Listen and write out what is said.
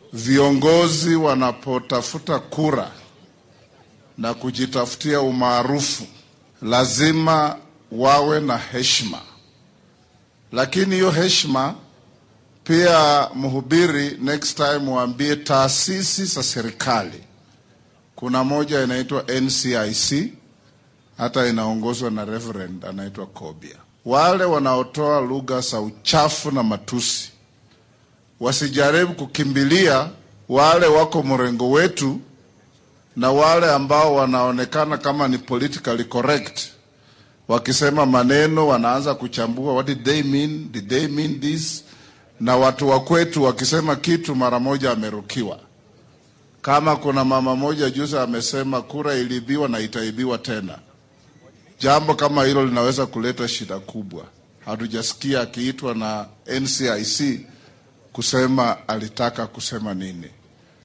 viongozi wanapotafuta kura na kujitafutia umaarufu lazima wawe na heshima, lakini hiyo heshima pia, mhubiri, next time waambie taasisi za serikali. Kuna moja inaitwa NCIC, hata inaongozwa na Reverend anaitwa Kobia. Wale wanaotoa lugha za uchafu na matusi wasijaribu kukimbilia wale wako mrengo wetu na wale ambao wanaonekana kama ni politically correct, wakisema maneno wanaanza kuchambua, what did they mean, did they mean this? Na watu wa kwetu wakisema kitu mara moja amerukiwa. Kama kuna mama moja juzi amesema kura iliibiwa na itaibiwa tena. Jambo kama hilo linaweza kuleta shida kubwa. Hatujasikia akiitwa na NCIC kusema alitaka kusema nini.